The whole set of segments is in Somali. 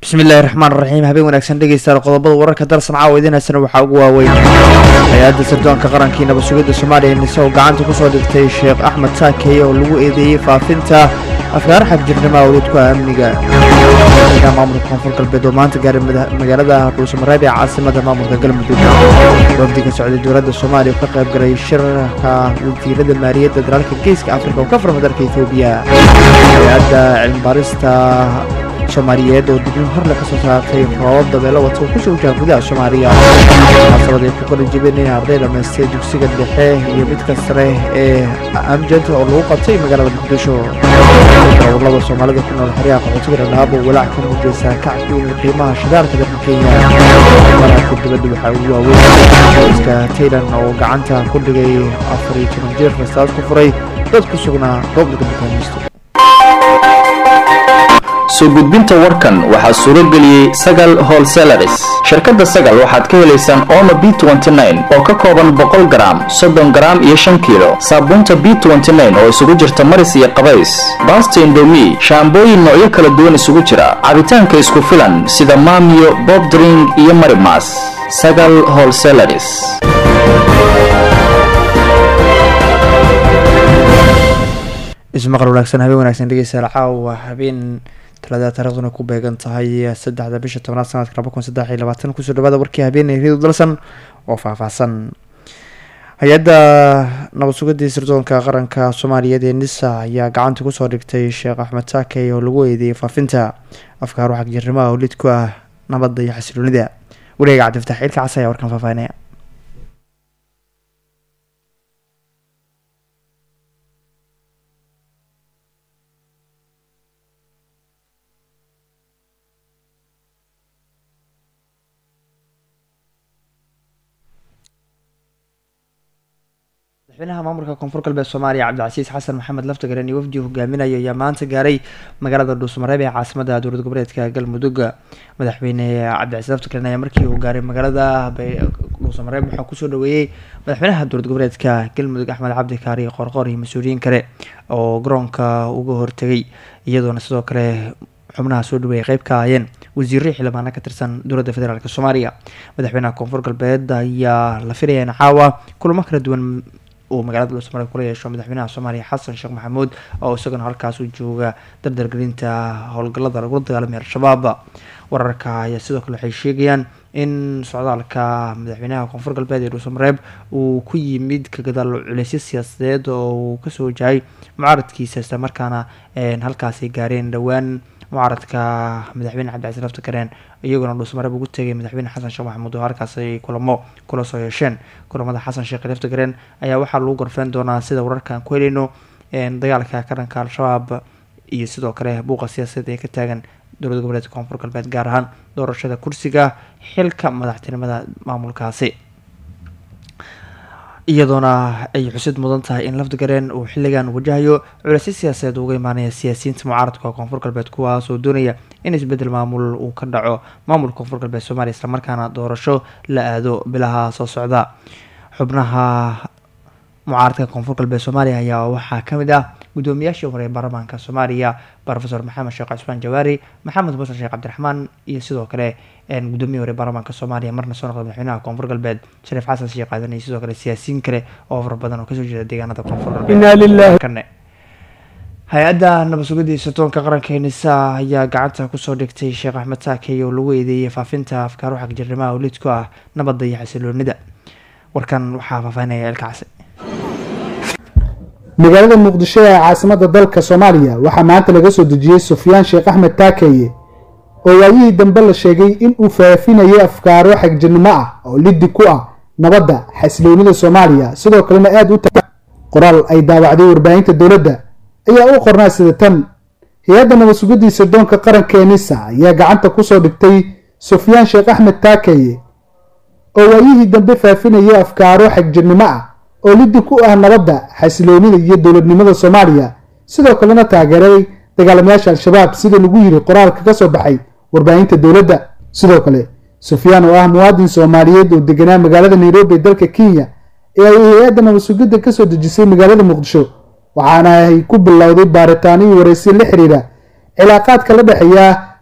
bismillahi raxmaan raxiim habeen wanaagsan dhegeystayaal qodobada wararka dalsan caawa idiinaysana waxaa ugu waaweyn hay-adda sirdoonka qarankii nabad-sugidda soomaaliya nise oo gacanta kusoo dhigtay sheekh axmed saakeye oo lagu eedeeyey faafinta afkaar xagjirnimo awlidku amniga madaxweynaha maamulka koonfur galbeed oo maanta gaaray magaalada dhuusamareeb ee caasimada maamulka galmudug wafdiga socday dowladda soomaaliya oo ka qayb galay shirka wasiirada maaliyadda dalalka geeska afrika oo ka furma dalka ethoobiya hay-adda cilmibaarista soomaaliyeed oo dignin horle ka soo saartay roobab dabeelo wata oo kusoo wajaha gudaha soomaaliya munaasabad ay ku kala jebinayeen arday dhammaystay dugsiga dhexe iyo midka sare ee amjad oo lagu qabtay magaalada muqdisho gobolada soomaalida ku nool xeryaha qaxootiga dhadhaabo walaac ka muujeysaa kacku in qiimaha shidaalka dalka kenya mararka dibadda waxaa ugu waaweyn iska taylan oo gacanta ku dhigay afar iyo toban jeer rastaad ku furay dad ku sugnaa gobolka bakaamisto soo gudbinta warkan waxaa suuro geliyey sagal holselaris shirkadda sagal waxaad ka helaysaan omo b oo ka kooban boqol garaam soddon garaam iyo shan kiilo saabuunta b oo isugu jirta maris iyo qabays baasta indomi shaambooyin noocyo kala duwan isugu jira cabitaanka isku filan sida maamiyo bobdring iyo marimas sagal holselaris ismaqal wanaagsan habeen wanaagsan dhegeystayaal caawa habeen talada taariikhduna ku beegan tahay saddexda bisha tobnaad sanadka laba kun saddex iyo labaatan kusoo dhawaada warkii habeenay ridu dalsan oo faahfaahsan hay-adda nabad sugadii sirdoonka qaranka soomaaliyeed ee nisa ayaa gacanta kusoo dhigtay sheekh axmed saakey oo lagu eedeeyay faafinta afkaar xagjirnimaha oo lid ku ah nabadda iyo xasiloonida wareega cabdifataax ciilka cas ayaa warkan faahfaahinaya madaxweynaha maamulka koonfur galbeed soomaaliya cabdicasiis xasan maxamed laftagaren iyo wafdi hogaaminaya ayaa maanta gaaray magaalada dhuusamareeb ee caasimada dowlad goboleedka galmudug madaxweyne cabdicasiis laftagaren ayaa markii uu gaaray magaalada dhuusamareeb waxaa kusoo dhaweeyey madaxweynaha dowlad goboleedka galmudug axmed cabdi kaari qorqor iyo mas-uuliyiin kale oo garoonka uga hortegay iyadoona sidoo kale xubnaha soo dhaweeyay qeyb ka ahaayeen wasiirro xildhibaana ka tirsan dowladda federaalk soomaaliya madaxweynaha koonfur galbeed ayaa la filaya in caawa kulamo kala duwan uu magaalada dhuusamareeb kula yeesho madaxweynaha soomaaliya xasan sheekh maxamuud oo isagana halkaas u jooga dardargelinta howlgallada lagula dagaalamay al-shabaab wararka ayaa sidoo kale waxay sheegayaan in socdaalka madaxweynaha koonfur galbeed ee dhuusamareeb uu ku yimid ka gadaal culeysyo siyaasadeed oo uu kasoo wajahay mucaaradkiisa isla markaana halkaasay gaareen dhowaan mucaaradka madaxweyne cabdicasiin laftakareen iyaguna dhuusamareeb ugu tegay madaxweyne xasan sheekh maxamuud oo halkaas ay kulamo kula soo yeesheen kulamada xasan sheekh laftakareen ayaa waxaa lagu gorfeyn doonaa sida wararkaan ku helayno dagaalka ka dhanka al-shabaab iyo sidoo kale buuqa siyaasadeed ee ka taagan dowlad goboleedka koonfur galbeed gaar ahaan doorashada kursiga xilka madaxtinimada maamulkaasi iyadoona ay xusid mudan tahay in lafdigareen uu xilligan wajahayo culeysyo siyaasadeed uga imaanaya siyaasiyiinta mucaaradka koonfur galbeed kuwaas oo doonaya in isbedel maamul uu ka dhaco maamulka koonfur galbeed soomaaliya islamarkaana doorasho la aado bilaha soo socda xubnaha mucaaradka koonfur galbeed soomaaliya ayaa waxaa kamid ah gudoomiyaashii hore ee baarlamaanka soomaaliya rofesor maxamed sheekh cusmaan jawaari maxamed musan sheekh cabdiraxmaan iyo sidoo kale gudoomiya hore baarlamaanka soomaaliya marna soo noqda madaxweynaha koonfur galbeed shariif xasan sheekh aadan iyo sidoo kale siyaasiyiin kale oo fara badan oo kasoo jeeda deegaanada koonfur galbeed hay-adda nabad sugidii sirdoonka qaranka ee nisa ayaa gacanta kusoo dhigtay sheekh axmed saakey oo lagu eedeeyay faafinta afkaaro xagjirnimaha oo lid ku ah nabadda iyo xasiloonida warkan waxaa faahfaahinaya elka case magaalada muqdisho ee caasimada dalka soomaaliya waxaa maanta laga soo dejiyey sufyaan sheekh axmed taakeye oo waayihii dambe la sheegay in uu faafinayay afkaaro xagjirnimo ah oo liddi ku ah nabadda xasiloonida soomaaliya sidoo kalena aada u ta qoraal ay daawacday warbaahinta dowladda ayaa u qornaa sida tan hay-adda nabad sugidii sirdoonka qaranka ee nisa ayaa gacanta kusoo dhigtay sufyaan sheekh axmed taakeye oo waayihii dambe faafinayay afkaaro xagjirnimo ah oo liddi ku ah nabadda xasiloonida iyo dowladnimada soomaaliya sidoo kalena taageeray dagaalamayaasha al-shabaab sida lagu yiri qoraalka ka soo baxay warbaahinta dowladda sidoo kale sufyaan oo ah muwaadin soomaaliyeed oo deganaa magaalada nairobi ee dalka kenya ee ay hay-adda nabad sugidda kasoo dejisay magaalada muqdisho waxaana ay ku bilowday baaritaano iyo waraysi la xiriira cilaaqaadka la dhexeeya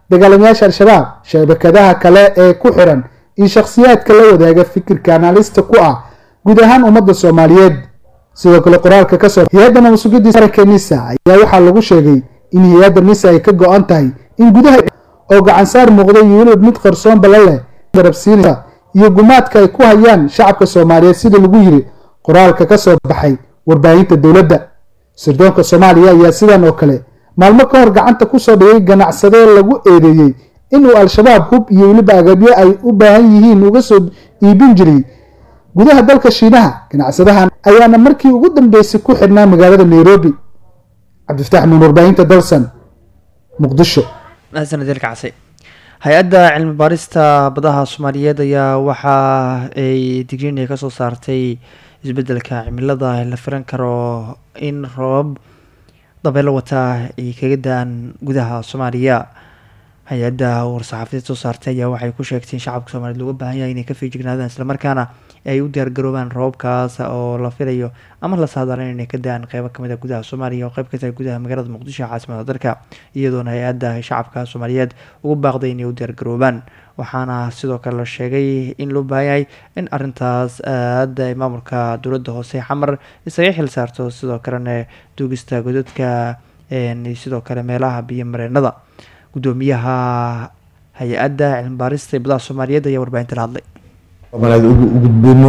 dagaalamayaasha al-shabaab shabakadaha kale ee ku xiran iyo shakhsiyaadka la wadaaga fikirka analista ku ah guud ahaan ummadda soomaaliyeed sidoo kale qoraalka kasoo hay-adda nabadsugiddii qaranka nisa ayaa waxaa lagu sheegay in hay-adda nisa ay ka go-an tahay in gudaha oo gacansaar muuqda iyo weliba mid qarsoon bala leh garabsiinaysa iyo gumaadka ay ku hayaan shacabka soomaaliyeed sida lagu yiri qoraalka kasoo baxay warbaahinta dowladda sirdoonka soomaaliya ayaa sidan oo kale maalmo ka hor gacanta kusoo dhigay ganacsadee lagu eedeeyey inuu al-shabaab hub iyo weliba agabyo ay u baahan yihiin uga soo iibin jiray gudaha dalka shiinaha ganacsadahan ayaana markii ugu dambeysay ku xidhnaa magaalada nairobi cabdifataax nuun warbaahinta dalsan muqdisho mahadsaned kacsi hay-adda cilmi baarista badaha soomaaliyeed ayaa waxa ay digriin ay kasoo saartay isbedelka cimilada la filan karo in roobab dabeelo wataa ay kaga da-aan gudaha soomaaliya hay-adda war-saxaafadeed soo saartay ayaa waxay ku sheegtay in shacabka soomaliyeed looga baahan yahay inay ka feejignaadaan islamarkaana ay u diyaargaroobaan roobabkaas oo la filayo ama la saadaalin inay ka da-aan qeybo kamid a gudaha soomaaliya oo qeyb ka tahay gudaha magaalada muqdisho ee caasimada dalka iyadoona hay-adda shacabka soomaaliyeed ugu baaqday inay u diyaargaroobaan waxaana sidoo kale la sheegay in loo baahan yahay in arintaas aada ay maamulka dowladda hoose xamar isaga xil saarto sidoo kalena duugista godadka sidoo kale meelaha biyo mareenada gudoomiyaha hay-adda cilmi baarista ee badaha soomaaliyeed ayaa warbaahinta la hadlay soomaaliyed ugu gudbino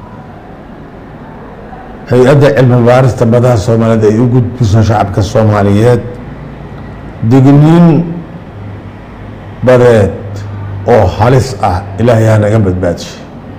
hay-adda cilmi baarista badaha soomaaliyeed ay u gudbiso shacabka soomaaliyeed digniin badeed oo halis ah ilaahay ha naga badbaadishay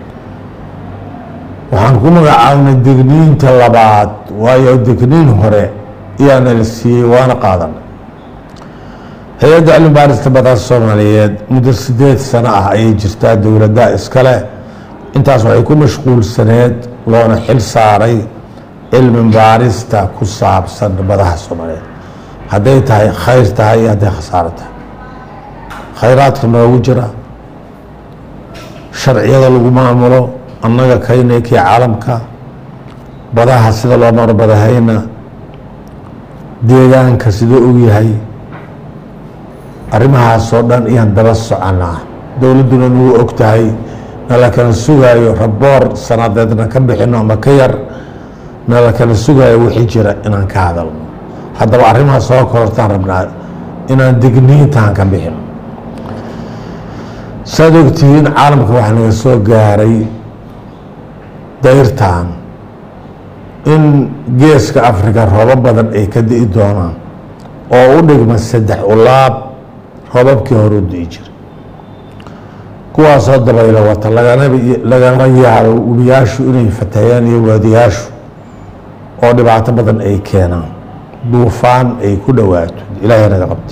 waxaan ku magacaabnay digniinta labaad waayo digniin hore iyaana la siiyey waana qaadanay hay-adda cilmi baarista badaha soomaaliyeed muddo sideed sano ah ayay jirtaa dowladda iskale intaas waxay ku mashquulsaneed loona xil saaray cilmi baarista ku saabsan badaha soomaaliyeed hadday tahay khayr tahay iyo hadday khasaaro tahay khayraadka noogu jira sharciyada lagu maamulo annaga kaynay kii caalamka badaha sida loo maro badahayna deegaanka siduu og yahay arrimahaasoo dhan iyaan daba soconaa dowladduna nagu og tahay nala kala sugaayo raboor sanadeedna ka bixino ama ka yar nala kala sugaayo wixii jira inaan ka hadalno haddaba arrimaha soo korortaan rabnaa inaan digniintaan ka bixino saad ogtihiin caalamka waxaa naga soo gaaray dayrtan in geeska africa roobo badan ay ka di'i doonaan oo u dhigma saddex ulaab roobabkii hore u di'i jira kuwaasoo dabaylo wata lagama yaabo webiyaashu inay fatahayaan iyo waadiyaashu oo dhibaato badan ay keenaan duufaan ay ku dhowaato ilaahay naga qabtay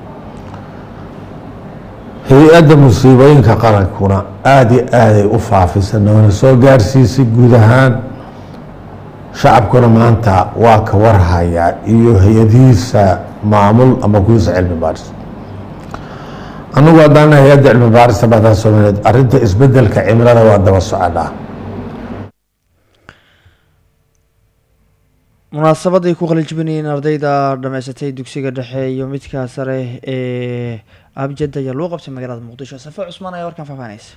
hay-adda musiibooyinka qarankuna aada iyo aaday u faafisa noona soo gaarsiisay guud ahaan shacabkuna maanta waa ka warhayaa iyo hay-adihiisa maamul ama kuwiisa cilmi baaris anagu haddaan hay-adda cilmi baarista badaha soomaaliyeed arrinta isbedelka cimilada waa daba soconaa munaasabad ay ku qalinjibinayeen ardayda dhameysatay dugsiga dhexe iyo midka sare ee abjad ayaa loo qabtay magaalada muqdisho safe cusmaan ayaa warkan faahfaahinaysa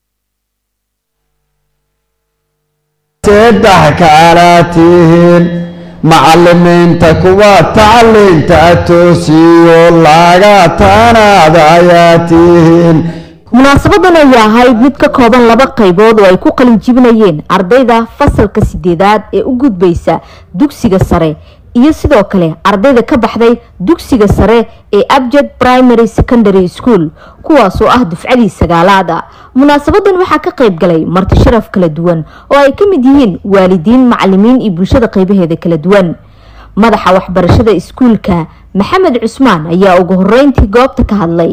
saddex kala tihiin macalimiinta kuwa tacliinta toosiyo laga tanaada ayaa tihiin munaasabadan ayaa ahayd mid ka kooban laba qaybood oo ay ku qalin jibinayeen ardayda fasalka sideedaad ee u gudbaysa dugsiga sare iyo sidoo kale ardayda ka baxday dugsiga sare ee abjad primary secondary school kuwaasoo ah dufcadii sagaalaad a munaasabadan waxaa ka qayb galay marti sharaf kala duwan oo ay ka mid yihiin waalidiin macalimiin iyo bulshada qaybaheeda kala duwan madaxa waxbarashada iskuulka maxamed cusmaan ayaa ugu horeyntii goobta ka hadlay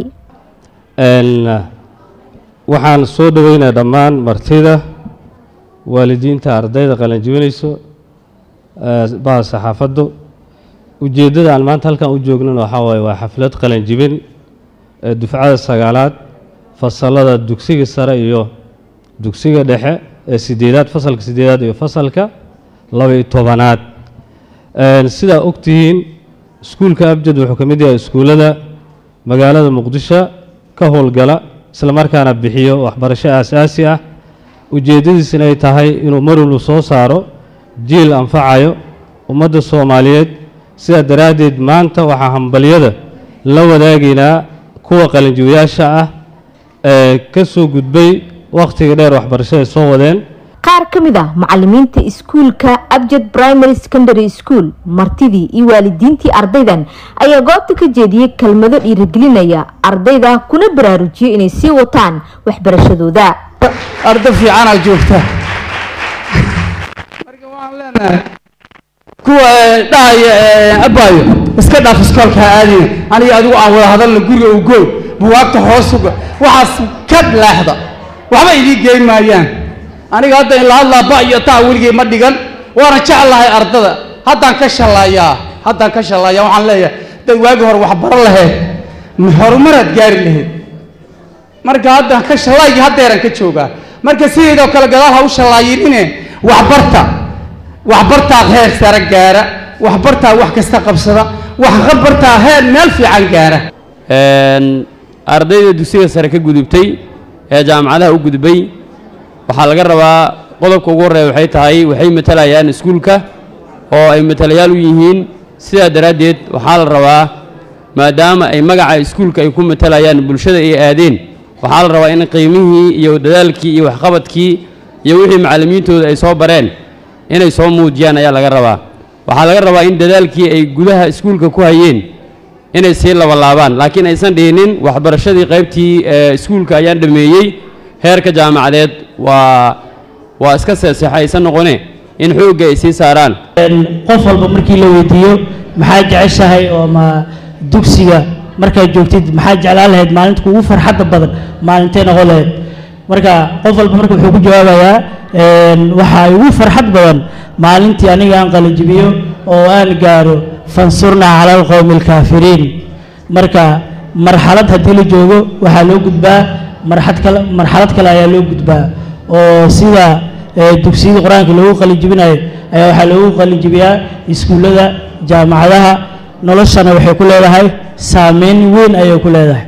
waxaan soo dhaweynaa dhammaan martida waalidiinta ardayda qalanjibinayso baha saxaafaddu ujeeddada aan maanta halkan u joognan waxaa waaye waa xaflad qalanjibin ee dufcada sagaalaad fasalada dugsiga sare iyo dugsiga dhexe ee sideedaad fasalka sideedaad iyo fasalka laba-iyo tobanaad sidaa ogtihiin iskuulka abjad wuxuu ka mid yahay iskuullada magaalada muqdisho ka howlgala islamarkaana bixiyo waxbarasho aasaasi ah ujeeddadiisina ay tahay inuu marwalba soo saaro jiil anfacayo ummadda soomaaliyeed sidaa daraaddeed maanta waxaa hambalyada la wadaagaynaa kuwa qalinjiwayaasha ah ee ka soo gudbay wakhtiga dheer waxbarashada soo wadeen qaar ka mid ah macalimiinta iskuulka abjad primary secondary school martidii iyo waalidiintii ardaydan ayaa goobta ka jeediyey kelmado dhiirigelinaya ardayda kuna baraarujiyey inay sii wataan waxbarashadooda arda fiicanaa joogta marka waxaan leenahay kuwa dhahaya abaayo iska dhaaf iskoolka aadina aniga adigu aan wada hadalna guriga u gooy buwaagta hoos uga waxaas ka leexda waxba idii geyn maayaan aniga hadda in la hadlaa ba iyo taa weligay ma dhigan waana jeclahay ardada haddaan ka shallaayaa haddaan ka shallaayaa waxaan leeyahay dad waagi hore wax baro lahayd horumaraad gaari lahayd marka haddaan ka shallaayii haddeeran ka joogaa marka sideedoo kale gadaal ha u shallaayinine waxbarta waxbartaa heer sare gaara waxbartaa wax kasta qabsada waxbartaa heer meel fiican gaara ardayda dugsiga sare ka gudubtay ee jaamacadaha u gudbay waxaa laga rabaa qodobka ugu horreeya waxay tahay waxay matalayaan iskuulka oo ay matalayaal u yihiin sidaa daraaddeed waxaa la rabaa maadaama ay magaca iskuulka ay ku matalayaan bulshada ay aadeen waxaa la rabaa in qiimihii iyo dadaalkii iyo waxqabadkii iyo wixii macallimiintooda ay soo bareen inay soo muujiyaan ayaa laga rabaa waxaa laga rabaa in dadaalkii ay gudaha iskuulka ku hayeen inay sii labalaabaan laakiin aysan dhihinin waxbarashadii qaybtii iskuulka ayaan dhameeyey heerka jaamacadeed waa waa iska seeseexa aysan noqone in xoogga ay sii saaraan qof walba markii la weydiiyo maxaa jeceshahay oo ma dugsiga markaad joogtid maxaa jeclaan lahayd maalinta kugu farxadda badan maalintay noqon lahayd marka qof walba marka wuxuu ku jawaabayaa waxaa igu farxad badan maalintii aniga aan qalajibiyo oo aan gaaro fansurnaa cala alqowmi alkaafiriin marka marxalad haddii la joogo waxaa loo gudbaa marxad kale marxalad kale ayaa loo gudbaa oo sida dugsiyada qur-aanka loogu qalinjibinayo ayaa waxaa loogu qalinjibiyaa iskuullada jaamacadaha noloshana waxay ku leedahay saameyn weyn ayay ku leedahay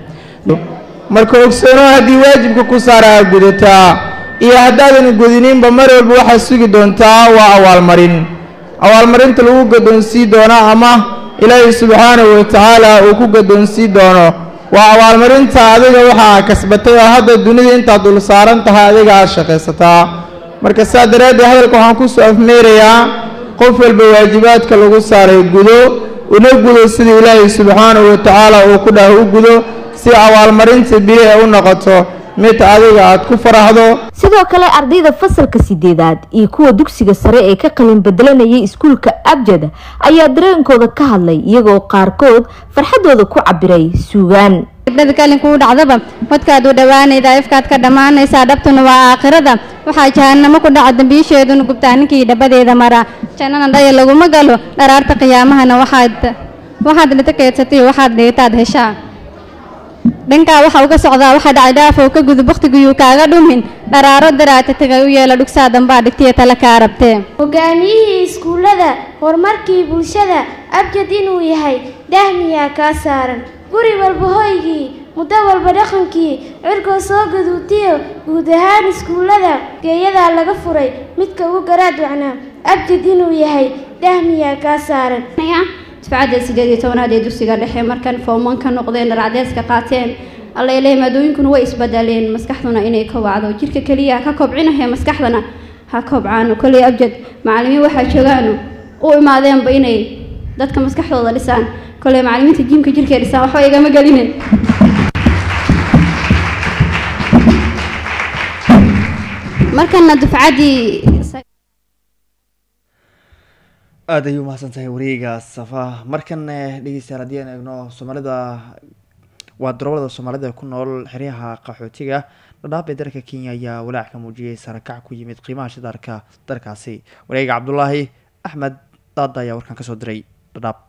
marka ogsoono haddii waajibka ku saaraa gudataa iyo haddaadan gudiniinba mar walba waxaad sugi doontaa waa abaalmarin abaalmarinta lagu gaddoonsii doono ama ilaahay subxaanahu wa tacaala uu ku gaddoonsii doono waa abaalmarinta adiga waxaa kasbatay oo hadda dunida intaad dul saaran tahay adiga aad shaqaysataa marka saa daraaddeed hadalka waxaan ku soo afmeerayaa qof walba waajibaadka lagu saaray gudo una gudo sida ilaahay subxaanahu wa tacaala uu ku dhaah u gudo si abaalmarinta biri ay u noqoto mid adiga aad ku faraxdo sidoo kale ardayda fasalka sideedaad iyo kuwa dugsiga sare ee ka qalin bedelanayay iskuulka abjad ayaa dareenkooda ka hadlay iyagoo qaarkood farxadooda ku cabiray suugaan gabdhada kalinkuu dhacdaba wadkaad u dhowaanayda ifkaad ka dhammaanaysaa dhabtuna waa aakhirada waxaa jahanamo ku dhaca dambiisheeduna gubtaa ninkii dhabadeeda mara jannana dhaya laguma galo dharaarta qiyaamahana waxaad waxaad dhita keedsatay waxaad dhigataad heshaa dhankaa waxa uga socdaa waxa dhacay dhaafoo ka gudub wakhtigiyuu kaaga dhumin dharaaro daraata tagay u yeela dhugsaa dambaa dhigtiya tale kaa rabtee hogaamiyihii iskuullada horumarkii bulshada abjad inuu yahay dahmiyaa kaa saaran guri walba hoygii muddo walba dhaqankii cirkoo soo gaduutiyo guud ahaan iskuullada geeyadaa laga furay midka ugu garaad wacnaa abjad inuu yahay dahmiyaa kaa saaran dufcadda sideed iyo tobanaad ee dugsiga dhexe markan fooman ka noqdeen dharacdeeska qaateen allele maadooyinkuna way isbedeleen maskaxduna inay kobacdo jirka keliya ka kobcinaya maskaxdana ha kobcaano koley abjad macallimiin waxaa joogaano u imaadeenba inay dadka maskaxdooda dhisaan koley macallimiinta jiimka jirkay dhisaan waxba igama gelinin markana dufcaddii aada ayuu umahadsan tahay wareega safa markan dhegeystayaal haddii aan eegno soomaalida waa daroolada soomaalida ku nool xeryaha qaxootiga dhadhaab ee dalka kenya ayaa walaac ka muujiyay sarakac ku yimid qiimaha shidaarka dalkaasi wareega cabdulaahi axmed daada ayaa warkan kasoo diray dhadhaab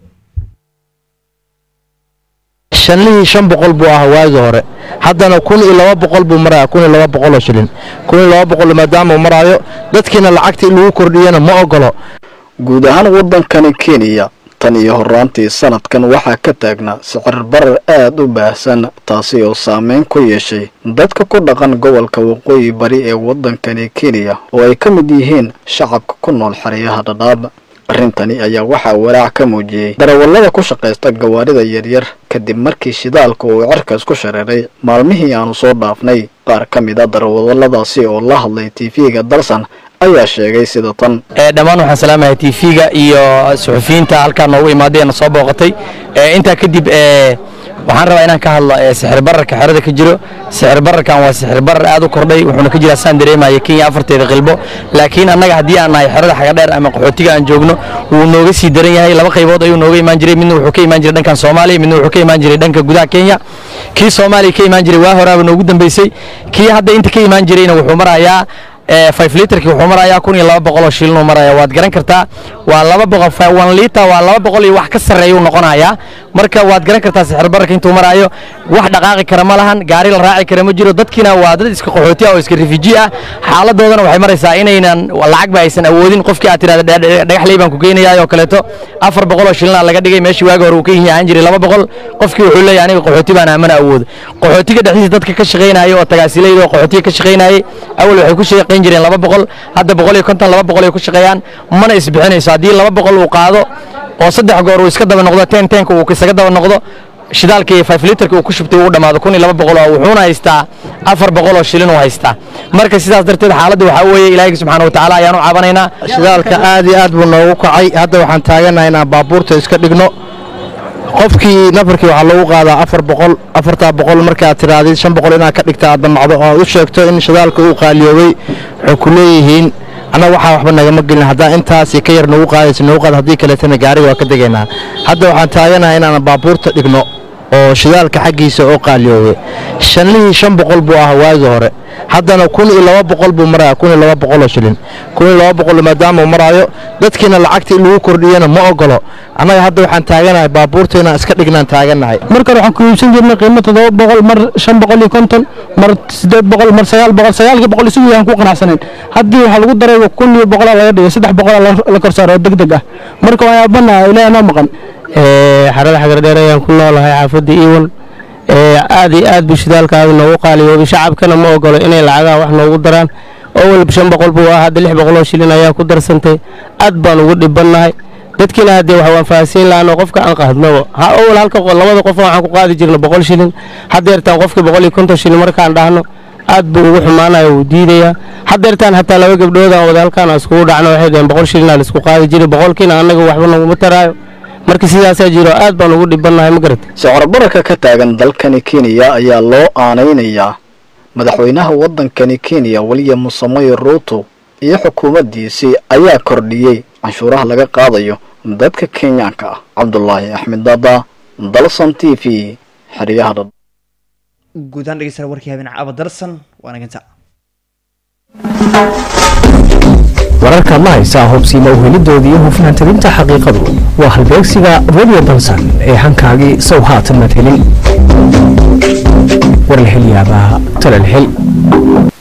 shanlihii shan boqol buu ahaa waagii hore haddana kun iyo laba boqol buu maraya kun iyo laba boqoloo shilin kun iyo laba boqol maadaama uu maraayo dadkiina lacagtii lagu kordhiyana ma ogolo guud ahaan waddankani kenya tan iyo horaantii sanadkan waxaa ka taagnaa sicir barar aad u baahsan taasi oo saameyn ku yeeshay dadka ku dhaqan gobolka waqooyi bari ee waddankani kenya oo ay ka mid yihiin shacabka ku nool xeryaha dhadhaab arrintani ayaa waxaa walaac ka muujiyey darawallada ku shaqaysta gawaarida yaryar kadib markii shidaalka uu cirkaas ku shareeray maalmihii aanu soo dhaafnay qaar ka mid a darawalladaasi oo la hadlay tv-ga dalsan ayaa sheegay sida tan dhammaan waxaan salaamahay tv-ga iyo suxufiyiinta halkaa noogu imaaday na soo booqatay intaa kadib waxaan rabaa inaan ka hadlo sixir bararka xerada ka jiro sixir bararkan waa sixir barar aad u kordhay wuxuuna ka jiraa saan dareemaya kenya afarteeda qilbo laakiin annaga haddii aan nahay xerada xagadheer ama qaxootiga aan joogno wuu nooga sii daran yahay laba qaybood ayuu nooga imaan jiray midna wuxuu ka imaan jiray dhankan soomaaliya midna wuxuu ka imaan jiray dhanka gudaha kenya kii soomaaliya ka imaan jiray waa horaaba noogu dambeysay kii hadda inta ka imaan jirayna wuxuu marayaa five litrki wuxuu marayaa kun iyo laba boqol oo shilin uu maraya waad garan kartaa waa laba boqol one liter waa laba boqol iyo wax ka sarreeya uu noqonayaa marka waad garan kartaa sixir bararka intuu maraayo wax dhaqaaqi kara ma lahan gaari la raaci kara ma jiro dadkiina waa dad iska qaxooti ah oo iska refuji ah xaaladoodana waxay maraysaa inaynan lacagba aysan awoodin qofkii aad tirahda dhagaxley baan ku geynayaa oo kaleeto afar boqol oo shilina laga dhigay meeshii waagi hore uu ka yihi ahaan jiray laba boqol qofkii wuxuu leeyahay aniga qaxooti baan amana awoodo qaxootiga dhexdiisa dadka ka shaqaynaya oo tagaasilayda oo qaxootiga ka shaqaynayay awal waxay ku shaqayn jireen laba boqol hadda boqol iyo konton laba boqol ay ku shaqeeyaan mana isbixinayso haddii laba boqol uu qaado oo saddex goor uu iska daba noqdo ten tenka uu isaga daba noqdo shidaalkii five litrka uu ku shubtay uu dhammaado kun iyo laba boqol oo wuxuuna haystaa afar boqol oo shilin uu haystaa marka sidaas darteed xaaladda waxaa weeye ilaahay subxaana watacaala ayaan u caabanaynaa shidaalka aad iyo aad buu noogu kacay hadda waxaan taaganahay inaan baabuurta iska dhigno qofkii nafarkii waxaa lagu qaadaa afar boqol afartaa boqol markaad tirahdid shan boqol inaad ka dhigta aad damacdo oo aad u sheegto in shidaalka uu qaaliyoobay waxay ku leeyihiin annaga waxaa waxba nagama gelin haddaan intaasi ka yar nagu qaadaysa nagu qaad haddii kaleetana gaariga waa ka degaynaa hadda waxaan taaganahay inaan baabuurta dhigno oo shidaalka xaggiisa oo qaaliyoobay shanlihii shan boqol buu ahaa waagi hore haddana kun iyo laba boqol buu maraya kun iyo laba boqol oo shilin kun iyo laba boqol maadaama uu maraayo dadkiina lacagta in lagu kordhiyana ma ogolo annaga hadda waxaan taaganahay baabuurta inaan iska dhignaan taaganahay marka hore waxaan ku iibsan jirnay qiimo toddoba boqol mar shan boqol iyo konton mar siddeed boqol mar sagaal boqol sagaalkii boqol isugu yaan ku qanacsanayn haddii waxaa lagu daray kun iyo boqolaa laga dhigay saddex boqolaa la kor saaro oo deg deg ah marka waan yaabanaha ilaahay noo maqan xarada xagardheer ayaan ku noolahay xaafadda iwan aad iyo aad buu shidaalkaada noogu qaaliyoobay shacabkana ma ogolo inay lacagaha wax noogu daraan oo walba shan boqol buu ah hadda lix boqol oo shilin ayaa ku darsantay aad baan ugu dhibannahay dadkiina haddee waxa waan fahansiin lahaan oo qofka aan qaadnaba ha owal halka labada qof waxaan ku qaadi jirna boqol shilin haddeertaan qofkii boqol iyo konton shilin markaan dhahno aad buu ugu xumaanaya wuu diidayaa haddeertaan hataa laba gabdhoodaan wada halkaan iskugu dhacno waxay dhaheen boqol shilinaa laisku qaadi jiray boqolkiina annaga waxba naguma taraayo marka sidaasaa jiro aad baan ugu dhibannahay ma garata sicir bararka ka taagan dalkani kenya ayaa loo aanaynayaa madaxweynaha waddankani kenya william samoy ruuto iyo xukuumaddiisii ayaa kordhiyey canshuuraha laga qaadayo dadka kenyaanka ah cabdulaahi axmed dada dalson t v xeryaha dha guudaan dhegeystayaal warkii habeen caba dalsan waana ganta wararka ma haysaa hubsiima uhelidooda iyo hufnaan tabinta xaqiiqadu waa halbeegsiga radio dalsan ee hankaagii sow haatan mad helin war la hel yaabaa talal hel